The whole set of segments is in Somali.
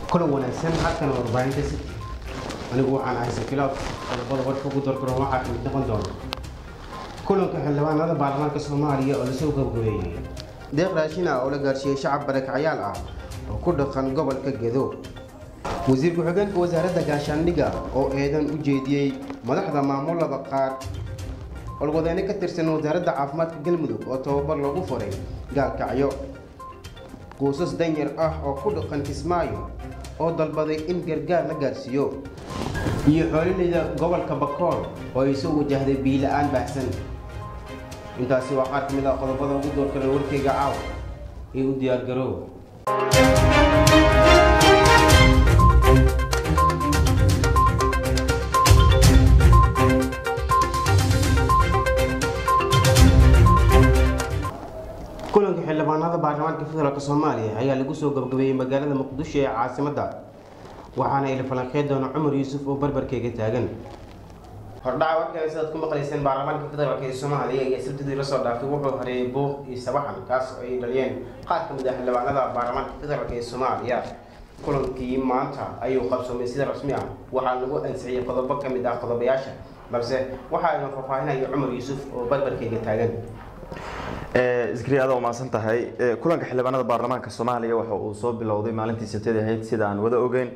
kulan wanaagsan halkan warbaahinta city anigu waxaan ahay sakilaab qodobada warka ugu dardaran waxaa kamid noqon doona kulanka xildhibaanada baarlamaanka soomaaliya oo lasoo gabgabeeyey deeq raashin ah oo la gaarsiiyey shacab barakacyaal ah oo ku dhaqan gobolka gedo wasiir ku-xigeenka wasaaradda gaashaandhigga oo eedan u jeediyey madaxda maamulada qaar olwadeyne ka tirsan wasaaradda caafimaadka galmudug oo tababar lagu furay gaalkacyo qoysas danyar ah oo ku dhaqan kismaayo oo dalbaday in gargaar la gaarsiiyo iyo xoolileyda gobolka bakool oo ay soo wajahday biila-aan baahsan intaasi waa qaar ka mid ah qodobada ugu doorkale warkayga caaw ee u diyaargaroow kulanka xildhibaanada baarlamaanka federaalk soomaaliya ayaa lagu soo gabgabeeyey magaalada muqdisho ee caasimadda waxaana ila falanqeyn doona cumar yuusuf oo barbarkeyga taagan hordhaca warkale sidaad ku maqlayseen baarlamaanka federaalk ee soomaaliya iyo sabtidii lasoo dhaafay wuxuu hareeyay buuq iyo sabaxan kaas oo ay dhaliyeen qaar ka mid ah xildhibaanada baarlamaanka federaalk ee soomaaliya kulankii maanta ayuu qabsoomay sida rasmi ah waxaa lagu ansixiyey qodobo ka mid ah qodobayaasha balse waxaa ina faahfaahinaya cumar yuusuf oo barbarkeyga taagan iskriya aad umaasan tahay kulanka xildhibaanada baarlamaanka soomaaliya waxa uu soo bilowday maalintii sabtida ahayd sida aan wada ogeyn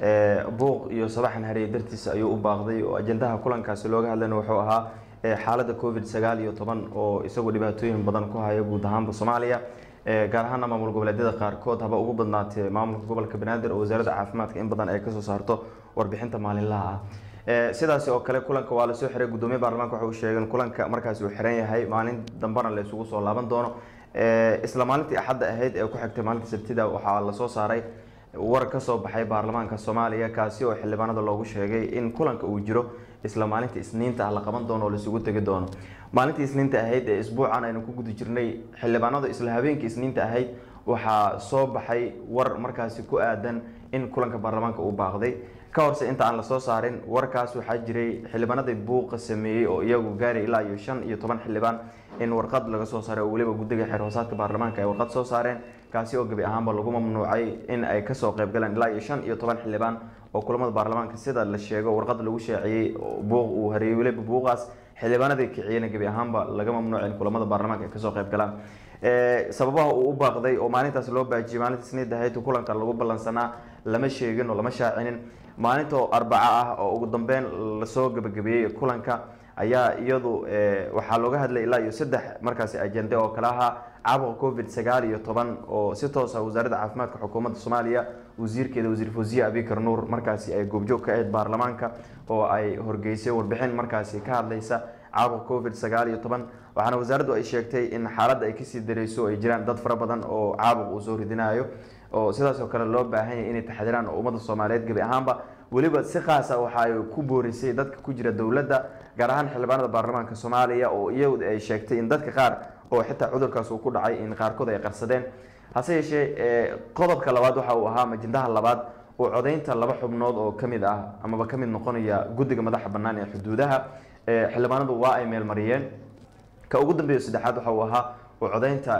buuq iyo sabaxan hareeye dartiisa ayuu u baaqday oo ajendaha kulankaasi looga hadlayna wuxuu ahaa xaalada covid sagaal iyo toban oo isagoo dhibaatooyin badan ku haya guud ahaanba soomaaliya gaar ahaana maamul goboleedyada qaarkood haba ugu badnaatee maamulka gobolka banaadir oo wasaaradda caafimaadka in badan ay kasoo saarto warbixinta maalinlaha ah sidaasi oo kale kulanka waa lasoo xiray gudoomiye baarlamaanka waxa uu sheegeen kulanka markaasi uu xiran yahay maalin dambana la isugu soo laaban doono isla maalintii axadda ahayd ee ku xigtay maalintii sabtida waxaa lasoo saaray war ka soo baxay baarlamaanka soomaaliya kaasi oo xildhibaanada loogu sheegay in kulanka uu jiro isla maalinta isniinta ah la qaban doono oo laisugu tegi doono maalintii isniinta ahayd ee isbuucan aynu ku guda jirnay xildhibaanadu isla habeenkii isniinta ahayd waxaa soo baxay war markaasi ku aadan in kulanka baarlamaanka uu baaqday ka horse inta aan lasoo saarin warkaas waxaa jiray xildhibaanadii buuqa sameeyey oo iyagu gaaray ilaa iyo shan iyo toban xildhibaan in warqad laga soo saaray oo weliba guddiga xeer hoosaadka baarlamaanka ay warqad soo saareen kaasi oo gebi ahaanba lagu mamnuucay in ay kasoo qayb galaan ilaa iyo shan iyo toban xildhibaan oo kulamada baarlamaanka sida la sheego warqad lagu shaaciyey buuq uu hareeyey weliba buuqaas xildhibaanadii kiciyena gebi ahaanba laga mamnuucay in kulamada baarlamaanka ay kasoo qayb galaan sababaha uu u baaqday oo maalintaas loo baajiyey maalinta isniid ahayd kulanka lagu ballansanaa lama sheegin oo lama shaacinin maalinta oo arbaco ah oo ugu dambeyn lasoo gabagabeeyey kulanka ayaa iyadu waxaa looga hadlay ilaa iyo saddex markaasi ajende oo kale ahaa caabuqa covid sagaal iyo toban oo si toos ah wasaaradda caafimaadka xukuumadda soomaaliya wasiirkeeda wasiir fawziye abikar nuur markaasi ay goobjoog ka ahayd baarlamaanka oo ay horgeysay warbixin markaasi ka hadlaysa caabuqa covid sagaal iyo toban waxaana wasaaraddu ay sheegtay in xaaladda ay kasii dareyso ay jiraan dad fara badan oo caabuq uu soo ridinayo oo sidaas oo kale loo baahan yahay inay taxdiraan oo ummadda soomaaliyeed gebi ahaanba weliba si khaasa waxa ay ku boorisay dadka ku jira dowladda gaar ahaan xildhibaanada baarlamaanka soomaaliya oo iyadu ay sheegtay in dadka qaar oo xitaa cudurkaas uu ku dhacay in qaarkood ay qarsadeen hase yeeshee qodobka labaad waxa uu ahaa majindaha labaad oo codaynta laba xubnood oo kamid ah amaba kamid noqonaya guddiga madaxa bannaan ee xuduudaha xildhibaanadu waa ay meelmariyeen ka ugu dambeeya saddexaad waxa uu ahaa oo codaynta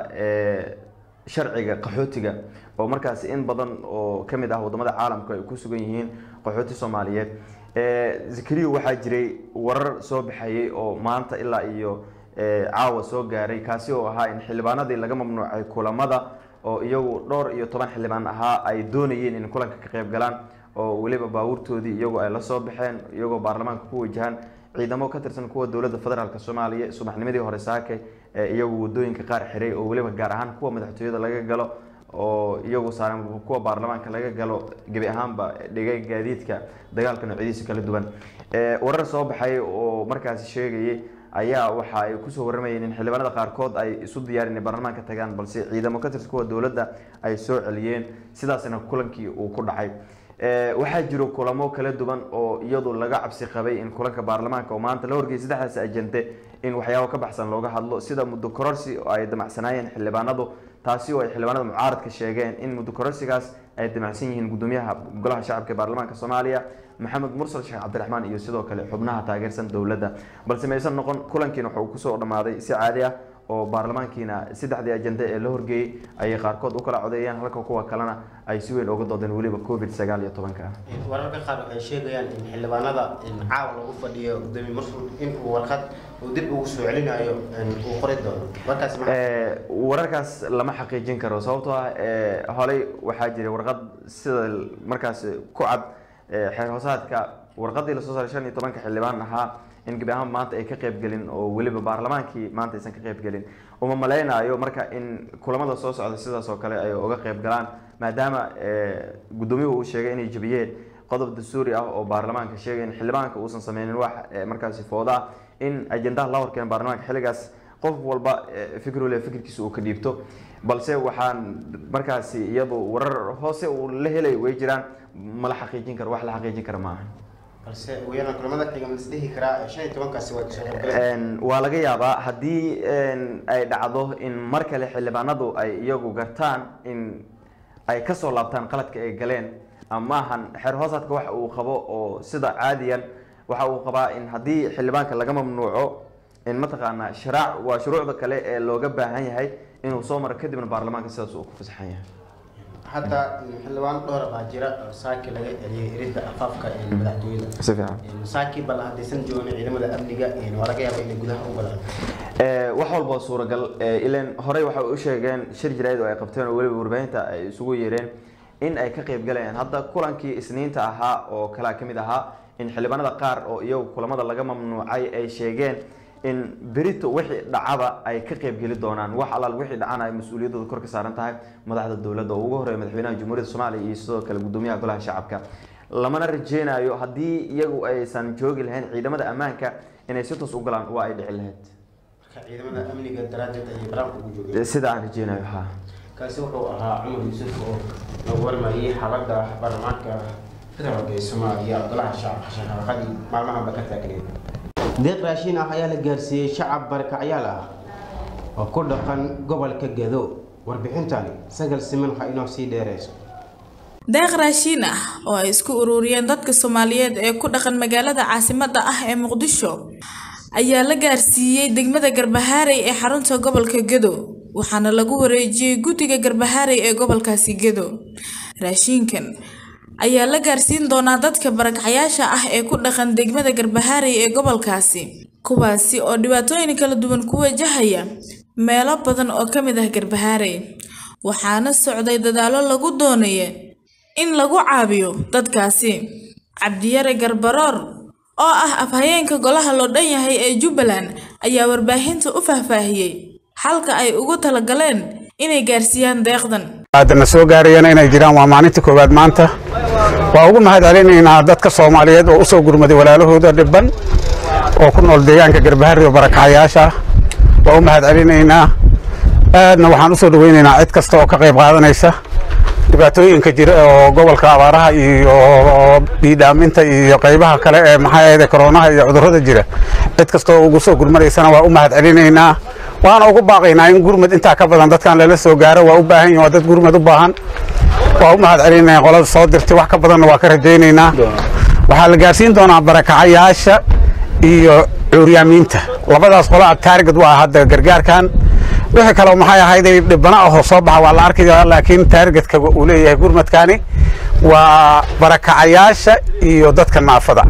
sharciga qaxootiga oo markaasi in badan oo kamid ah wadamada caalamka ay ku sugan yihiin qaxooti soomaaliyeed zikriyo waxaa jiray warar soo baxayay oo maanta ilaa iyo caawa soo gaaray kaasi oo ahaa in xildhibaanadii laga mamnuucay kulamada oo iyagu dhowr iyo toban xildhibaan ahaa ay doonayeen in kulanka ka qayb galaan oo weliba baabuurtoodii iyagoo ay la soo baxeen iyagoo baarlamaanka ku wajahaan ciidamo ka tirsan kuwa dowladda federaalk soomaaliya subaxnimadii hore saake iyagu wadooyinka qaar xiray oo weliba gaar ahaan kuwa madaxtooyada laga galo oo iyagu saaran kuwa baarlamaanka laga galo gebi ahaanba dhigay gaadiidka dagaalka noocyadiisa kala duwan warar soo baxay oo markaasi sheegayay ayaa waxa ay kusoo waramayeen in xildhibaanada qaarkood ay isu diyaar inay baarlamaanka tagaan balse ciidamo ka tirsan kuwa dowladda ay soo celiyeen sidaasna kulankii uu ku dhacay waxaa jiro kulamo kala duwan oo iyadu laga cabsi qabay in kulanka baarlamaanka oo maanta la horgeeyay saddexdaas ajende in waxyaabo ka baxsan looga hadlo sida muddo kororsi oo ay damacsanaayeen xildhibaanadu taasi oo ay xildhibaanada mucaaradka sheegeen in muddo kororsigaas ay damacsan yihiin gudoomiyaha golaha shacabka ee baarlamaanka soomaaliya maxamed mursal sheekh cabdiraxmaan iyo sidoo kale xubnaha taageersan dowladda balse maysan noqon kulankiina wuxuu kusoo dhammaaday si caadi ah oo baarlamaankiina saddexdii ajende ee la horgeeyey ayay qaarkood u kala codeeyeen halka kuwa kalena ay si weyn uga doodeen weliba covid sagaal iyo tobanka wararka qaar waxay sheegayaan in xildhibaanada caawa lagu fadhiyo gudoomiye marsul in uu warqad uu dib ugu soo celinayo uu qori doono warkaas ma wararkaas lama xaqiijin karo sababtoo ah holey waxaa jiray warqad sida markaas ku cad xeer hoosaadka warqadii lasoo saaray shan iyo tobanka xildhibaan ahaa in gebi ahaan maanta ay ka qaybgelin oo weliba baarlamaankii maanta aysan ka qaybgelin uma malaynayo marka in kulamada soo socda sidaas oo kale ay uga qayb galaan maadaama gudoomiyuhu uu sheegay inay jebiyeen qodob dastuuri ah oo baarlamaanka sheegay in xildhibaanka uusan sameynin wax markaasi fooda ah in ajendaha la horkeena baarlamaanka xilligaas qof walba fikir waliba fikirkiisa uu ka dhiibto balse waxaan markaasi iyadu warar hoose uu la helay way jiraan mala xaqiijin karo wax la xaqiijin kara maaha balse wayana kulamada xiga ma isdhihi karaa shan iyo tobankaasi waa kasoo qaybgaleen waa laga yaabaa haddii ay dhacdo in mar kale xildhibaanadu ay iyagu gartaan in ay kasoo laabtaan qaladka ay galeen amaahan xeer hoosaadka waxa uu qabo oo sida caadiyan waxa uu qabaa in haddii xildhibaanka laga mamnuuco in mataqaanaa sharaac waa shuruucda kale ee looga baahan yahay inuu soo maro kadibna baarlamaanka sidaas uu ku fasaxan yahay hadda xildhibaan dhowr baa jira oo saaki laga celiyay iridda afaafka madaxtooyada si fiican saaki bal haddaysan joogin ciidamada amniga waa laga yaaba inay gudaha u galaan wax walba oo suuragal ilan horey waxay u sheegeen shir jiraayad oo ay qabteen oo weliba warbaahinta ay isugu yeereen in ay ka qayb galayaan hadda kulankii isniinta ahaa oo kalaa ka mid ahaa in xildhibaanada qaar oo iyagu kulamada laga mamnuucay ay sheegeen in berito wixii dhacaba ay ka qaybgeli doonaan wax alaal wixii dhacana ay mas-uuliyaddooda kor ka saaran tahay madaxda dowladda oo ugu horeeya madaxweynaha jamhuuriyadda soomaaliya iyo sidoo kale gudoomiyaha golaha shacabka lamana rajeynayo haddii iyagu aysan joogi lahayn ciidamada ammaanka inay si toos u galaan waa ay dhici lahayd marka ciidamada amniga daraaddeed ayay baraanka ugu joogeen sida aan rajeynayo ha kaasi wuxuu ahaa cumar yuusuf oo lagu warmayay xaaladda baarlamaanka federaalka ee soomaaliya golaha shacabka shaqaqadii maalmahanba ka taagneed deeq raashin ah ayaa la gaarsiiyey shacab barakacyaal ah oo ku dhaqan gobolka gado warbixintani sagal siman ha inoo sii dheereyso deeq raashiin ah oo ay isku ururiyeen dadka soomaaliyeed ee ku dhaqan magaalada caasimadda ah ee muqdisho ayaa la gaarsiiyey degmada garbahaarey ee xarunta gobolka gedo waxaana lagu wareejiyey guddiga garbahaarey ee gobolkaasi gedo raashiinkan ayaa la gaarsiin doonaa dadka barakacyaasha ah ee ku dhaqan degmada garbahaarey ee gobolkaasi kuwaasi oo dhibaatooyin kala duwan ku wajahaya meelo badan oo ka mid ah garbahaarey waxaana socday dadaallo lagu doonaya in lagu caabiyo dadkaasi cabdiyare garbaroor oo ah afhayeenka golaha loo dhan yahay ee jubbaland ayaa warbaahinta u faahfaahiyey xalka ay ugu talagaleen inay gaarsiiyaan deeqdan haddana soo gaarayana inay jiraan waa maalinta koowaad maanta waa ugu mahad celinaynaa dadka soomaaliyeed oo u soo gurmaday walaalahooda dhibban oo ku nool deegaanka garbahari oo barakacayaasha ah waa u mahad celinaynaa aadna waxaan u soo dhoweynaynaa cid kasta oo ka qayb qaadanaysa dhibaatooyinka jira oo gobolka abaaraha iyo biidhaaminta iyo qaybaha kale ee maxaa ahayde koroonaha iyo cudurrada jira cid kasta oo ugu soo gurmadaysana waa u mahad celinaynaa waana ugu baaqaynaa in gurmad intaa ka badan dadkan lala soo gaaro waa u baahan yihin waa dad gurmad u baahan waa u mahad celinaynaa qolada soo dirtay wax ka badanna waa ka rajaynaynaa waxaa la gaarsiin doonaa barakacayaasha iyo cuuryaamiinta labadaas qolaa taargad waa hadda gargaarkan wixii kale maxay ahayday dhibana ahoo soo baxa waa la arkaya laakiin taargetka uu leeyahay gurmadkani waa barakacayaasha iyo dadka naafada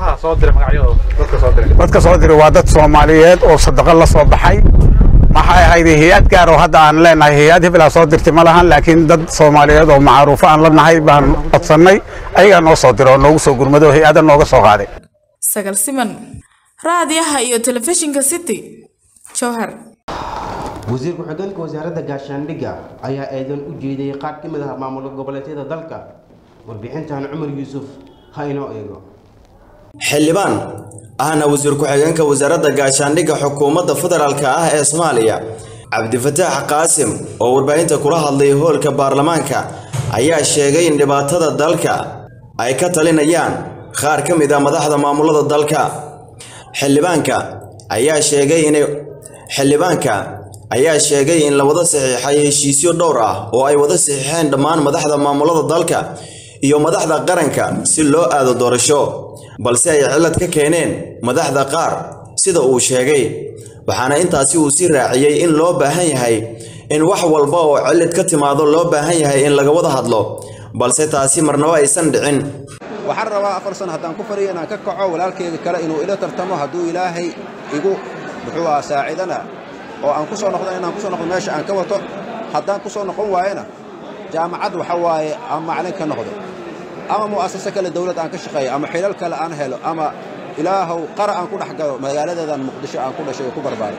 dadka soo diray waa dad soomaaliyeed oo sadaqo la soo baxay maxay ahayday hay-ad gaar oo hadda aan leenahay hay-ad hebelaa soo dirtay ma lahan laakiin dad soomaaliyeed oo macruufo aan la nahay baan codsannay ayagaa noo soo diray oo noogu soo gurmaday oo hay-ada nooga soo qaaday sagal siman raadiyaha iyo telefishinka city jowhar wasiir ku-xigeenka wasaaradda gaashaandhigga ayaa eedan u jeediyey qaar ka mid ah maamul goboleedyada dalka warbixintan cumar yuusuf ha inoo eego xildhibaan ahna wasiir ku-xigeenka wasaaradda gaashaandhigga xukuumadda federaalka ah ee soomaaliya cabdifataax qaasim oo warbaahinta kula hadlay hoolka baarlamaanka ayaa sheegay in dhibaatada dalka ay ka talinayaan qaar ka mid ah madaxda maamulada dalka xildhibaanka ayaa sheegay inay xildhibaanka ayaa sheegay in la wada saxiixay heshiisyo dhowr ah oo ay wada saxiixeen dhammaan madaxda maamulada dalka iyo madaxda qaranka si loo aado doorasho balse ay cillad ka keeneen madaxda qaar sida uu sheegay waxaana intaasi uu sii raaciyey in loo baahan yahay in wax walba oo cillid ka timaado loo baahan yahay in laga wada hadlo balse taasi marnaba aysan dhicin waxaan rabaa afar sano haddaan ku fariyo inaan ka kaco walaalkeyga kale inuu ila tartamo hadduu ilaahay igu muxuu aha saacidana oo aan ku soo noqdo inaan ku soo noqdo meesha aan ka wato haddaan ku soo noqon waayana jaamacad waxa waaye aan macalin ka noqdo ama mu'asase kale dawlad aan ka shaqeeyo ama xilal kale aan helo ama ilaahow qara aan ku dhex galo magaaladeedan muqdisho aan ku dhashay oo ku barbaaray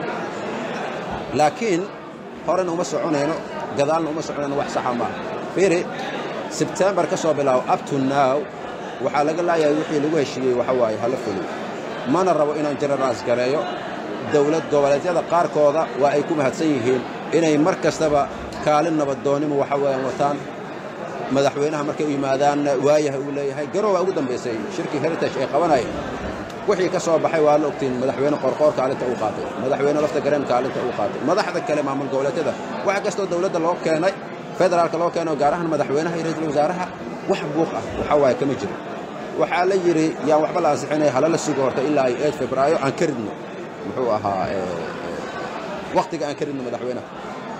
laakiin horena uma soconayno gadaalna uma soconayno wax saxa maaha fiiri sebtembar ka soo bilaabo up to now waxaa laga laayahay wixii lagu heshiiyey waxa waaye hala fuliyo mana rabo inaan jenaraas gareeyo dawlad goboleedyada qaarkooda waa ay ku mahadsan yihiin inay mar kastaba kaalin nabadoonnimo waxa weeyaan wataan madaxweynaha markay u yimaadaanna waayaha uu leeyahay garowaa ugu dambaysay shirkii heritage ay qabanayeen wixii ka soo baxay waa la ogtiin madaxweyne qorqoor kaalinta uu qaatay madaxweyne lafta gareen kaalinta uu qaatay madaxda kale maamul goboleedyada wax kastoo dawladda loo keenay federaalka loo keenay oo gaar ahaan madaxweynaha iyo ra'iisul wasaaraha wax buuq ah waxa waaye kama jiro waxaa la yidhi yaan waxba la ansixinaya halala sugo horta ilaa iyo eed febraayo aan ka ridno muxuu ahaa wakhtiga aan ka ridno madaxweynaha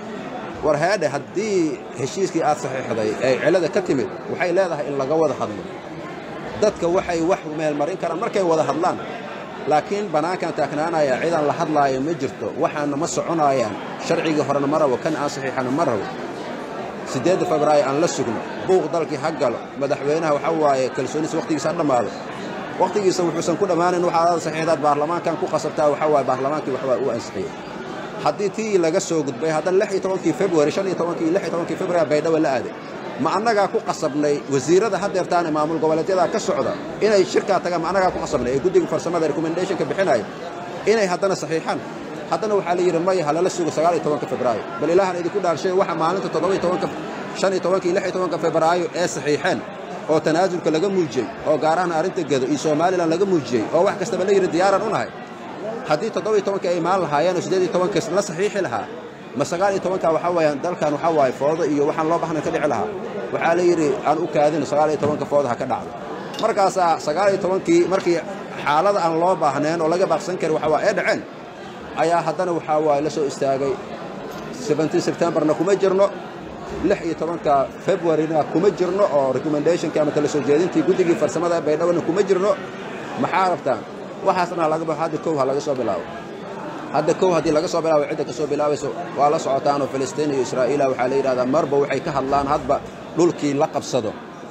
war heedhe haddii heshiiskii aad saxiixday ay cilada ka timid waxay leedahay in laga wada hadlo dadka waxay wax meelmarin karaan markay wada hadlaan laakiin bannaankan taagnaanaya cidaan la hadlaayo ma jirto waxaana ma soconaayaan sharcigii horena ma rabo kan aan saxiixana ma rabo siddeedda febraayo aan la sugno buuq dalkii ha galo madaxweynaha waxa waaye kalsooniisa wakhtigiisa ha dhammaado wakhtigiisa wuxuusan ku dhammaanayn waxaad saxiixdaad baarlamaankan ku qasabtaa waxa waaye baarlamaankii waxbaa u ansixiyey haddii tii laga soo gudbay haddana lix iyo tobankii februari shan iyo tobankii lix iyo tobankii februari baydhabo la aaday ma annagaa ku qasabnay wasiirada haddeertaane maamul goboleedyadaa ka socda inay shirkaa tagaan ma annagaa ku qasabnay ee guddiga farsamada recommendationka bixinaya inay haddana saxiixaan haddana waxaa la yidhi maya halala sugo sagaal iyo tobanka febraayo bal ilaahan idinku dhaarshay waxa maalinta toddoba iyo tobanka shan iyo tobanka iyo lix iyo tobanka febraayo ee saxiixeen oo tanaasulka laga muujiyey oo gaar ahaan arrinta gedo iyo somalilan laga muujiyey oo wax kastaba la yidhi diyaaraan u nahay haddii toddoba iyo tobankii ay imaan lahaayeen oo siddeed iyo tobanka la saxiixi lahaa ma sagaal iyo tobanka waxaa weeyaan dalkan waxaa waaye foodo iyo waxaan loo baxnayn ka dhici lahaa waxaa la yidhi aan u kaadino sagaal iyo tobanka fooda ha ka dhacdo markaasaa sagaal iyo tobankii markii xaalada aan loo baahnayn oo laga baaqsan karin waxa waa ee dhaceen ayaa haddana waxaa waaye la soo istaagay seventeen sebtembarna kuma jirno lix iyo tobanka februarina kuma jirno oo recommendationkii ama tala soo jeedintii guddigii farsamada baydhawona kuma jirno maxaa rabtaan waxaasna laga baxo hadda kow ha laga soo bilaabo hadda kow haddii laga soo bilaabo cidda ka soo bilaabayso waa la socotaanoo filistiin iyo israa'iila waxaa la yidhahdaa marba waxay ka hadlaan hadba dhulkii la qabsado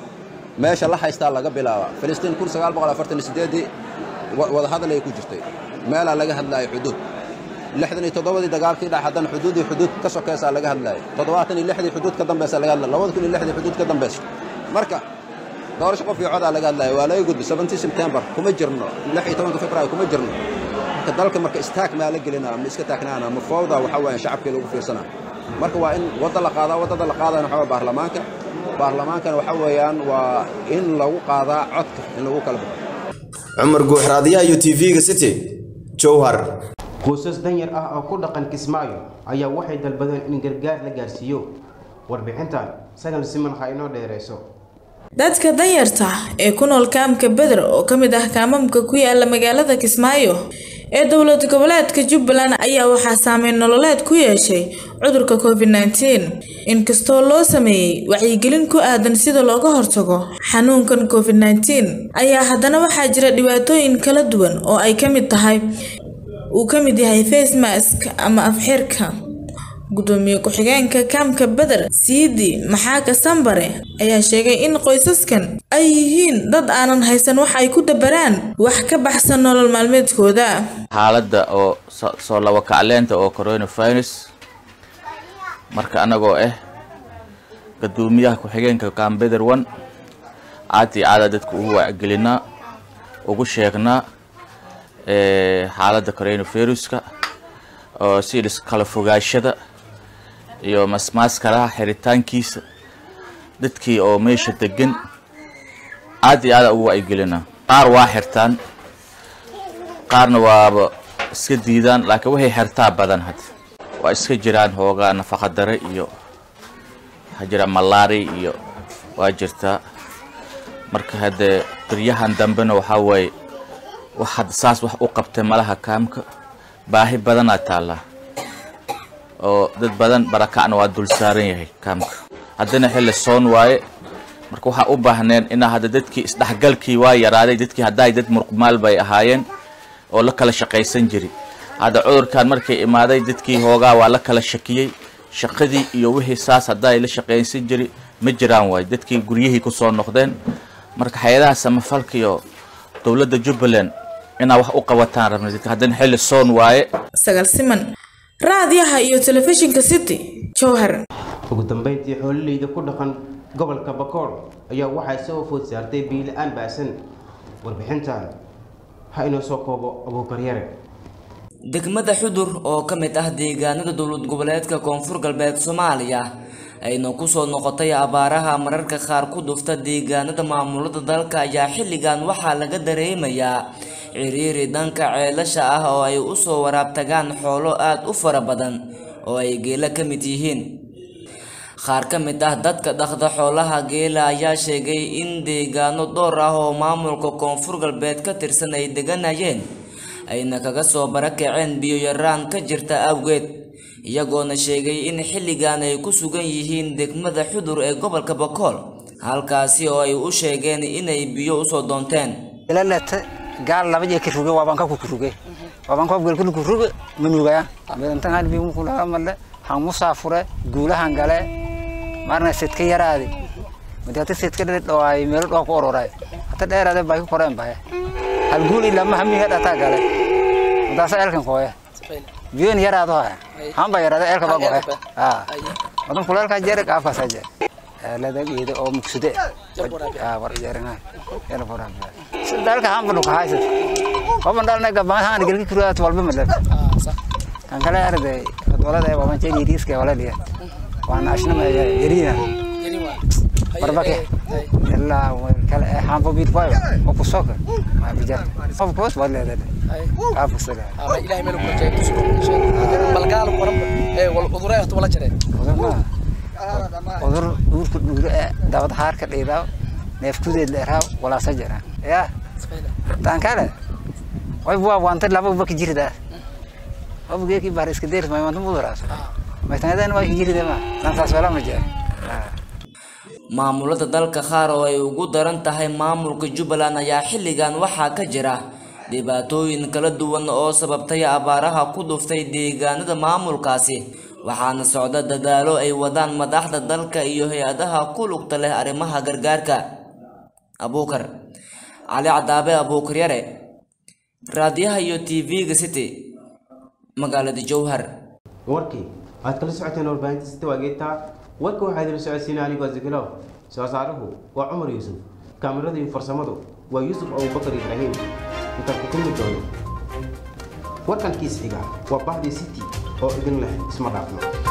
meesha la haystaa laga bilaaba filistiin kun sagaal boqol afartan iyo siddeeddii wadahadal ay ku jirtay meelaa laga hadlaaya xuduud lixdan iyo toddobadii dagaalkii dhac haddana xuduudii xuduud ka sokaysaa laga hadlaaya toddobaatan iyo lixdii xuduud ka dambaysa laga hadlaya labada kun iyo lixdii xuduud ka dambaysa marka doorasho qof iyo codaa laga hadlaya waa laga gudbi seventeen september kuma jirno lix iyo tobanka februaayo kuma jirno marka dalka marka istaag maa la gelinaa ma iska taagnaana ma fowda waxa weeyaan shacabkii lagu fiirsanaa marka waa in wadda la qaadaa waddada la qaadana waxa waa baarlamaanka baarlamaankana waxa weeyaan waa in lagu qaadaa codka in lagu kala baxo cumar guuxraadiyaha iyo tv-ga city jowhar qoysas danyar ah oo ku dhaqan kismaayo ayaa waxay dalbadeen in gargaar la gaarsiiyo warbixintan sagal siman ha inoo dheereyso dadka danyarta ee ku nool kaamka beder oo ka mid ah kaamamka ku yaala magaalada kismaayo ee dowlad goboleedka jubbaland ayaa waxaa saameyn nololeed ku yeeshay cudurka covid nteen inkastoo loo sameeyey wacyigelin ku aadan sida looga hortago xanuunkan covid nteen ayaa haddana waxaa jira dhibaatooyin kala duwan oo ay ka mid tahay uu ka mid yahay face mask ama afxirka gudoomiye ku-xigeenka kaamka beder siidi maxaaka sambare ayaa sheegay in qoysaskan ay yihiin dad aanan haysan wax ay ku dabaraan wax ka baxsan nolol maalmeedkooda xaaladda oo soo laba kacleenta oo coronavirus marka anagoo ah gadoomiyaha ku-xigeenka kaam beder one caad iyo caada dadka ugu wacgelinaa ugu sheegnaa xaaladda coronaviruska oo sida kala fogaashada iyo masmaaskaraha xiritaankiisa dadkii oo meesha degan aad iyo aada ugu wacyigelina qaar waa xirtaan qaarna waaba iska diidaan laakiin waxay xirtaa badan had waa iska jiraan hoogaa nafaqa dare iyo waxaa jira malaari iyo waa jirtaa marka haddee biryahan dambena waxaa waaye wax hadda saas wax u qabtay malaha kaamka baahi badanaa taallaa oo dad badan barakacna waa dul saaran yahay kaamka haddana xilli soon waaye marka waxaa u baahneen inaa hadda dadkii isdhexgalkii waa yaraaday dadkii haddaay dad muruqmaal bay ahaayeen oo la kala shaqaysan jiri hadda cudurkan markay imaaday dadkii hoogaa waa la kala shakiyey shaqadii iyo wixii saas haddaay la shaqaysan jiri ma jiraan waay dadkii guryihii kusoo noqdeen marka hay-adaha samafalka iyo dowladda jubbaland inaa wax u qabataan rabna dadka haddana xilli soon waaye sagaal siman raadiyaha iyo telefishinka city jowhar ugu dambeyntii xoololeyda ku dhaqan gobolka bakool ayaa waxay soo food saartay biila-aan baasan warbixintan ha inoo soo koobo abuukaryare degmada xudur oo ka mid ah deegaanada dowlad goboleedka koonfur galbeed soomaaliya ayna kusoo noqotay abaaraha mararka qaar ku dhufta deegaanada maamulada dalka ayaa xilligan waxaa laga dareemayaa ciriiri dhanka ceelasha ah oo ay usoo waraabtagaan xoolo aada u fara badan oo ay geela ka mid yihiin qaar ka mid ah dadka dhaqda xoolaha geela ayaa sheegay in deegaano dhowr ah oo maamulka koonfur galbeed ka tirsan ay deganayeen ayna kaga soo barakaceen biyo yaraan ka jirta awgeed iyagoona sheegay in xilligan ay ku sugan yihiin degmada xudur ee gobolka bakool halkaasi oo ay u sheegeen inay biyo usoo doonteen ilalete gaal laba jee kiruge waabaan ka kukuruge waabaan koob gel kuruge manugaya midantangan bi mukulaha male han musaafure guulahan gale marna sidka yaraadi madi hata sidka dhawaay meelo dhoo ku ororay hata dheeraade bay ku koreen bahe hal guul ilaa mahamiga dhataa gale madaasa elkan kooye biyoon yaraado haya hamba yaraade elka ba goe wadan kuleelka jere qaafkaasa jere eelada geeda oo mugsude war jerena ela foraa dalka hamba dhuka haysat waban dhalna gabaan haan gelki kuraat walba malab kan kale arday dowlada ee waban jeedi riiska wala liya waan ashna ma yarina barbake ilaa kale hamba bid boy oo ku soka ma bijar of course wala leedahay qaafka sida ilaahay meel ku jeeyo balgaal qoran ee wal udureeyo wala jireen udur uurka dhuure ee dabad haarka dhiidaa neefkudeed leeraa walaasa jira ya tan kale way waa wanta laba bak jirida wabgeeki bahar iska deer may wanta muduraas maytanadan waa jirida ma tantaas wala ma jira maamulada dalka qaar oo ay ugu daran tahay maamulka jubbaland ayaa xilligan waxaa ka jira dhibaatooyin kala duwan oo sababtay abaaraha ku dhuftay deegaanada maamulkaasi waxaana socda dadaalo ay wadaan madaxda dalka iyo hay-adaha ku lugta leh arrimaha gargaarka abuukar cali cadaabe abuukar yare raadiyaha iyo tv-ga city magaalada jowhar warkii waxaad kala socoteen warbaahinta sita waageetaa warka waxaa idin socodsiina anigoo zikilow soo saaruhu waa cumar yuusuf kaamirada iyo farsamadu waa yuusuf abubakar ibraahim intaan ku kulmi doono warkan kiis xiga waa bahdii city oo idin leh isma dhaafno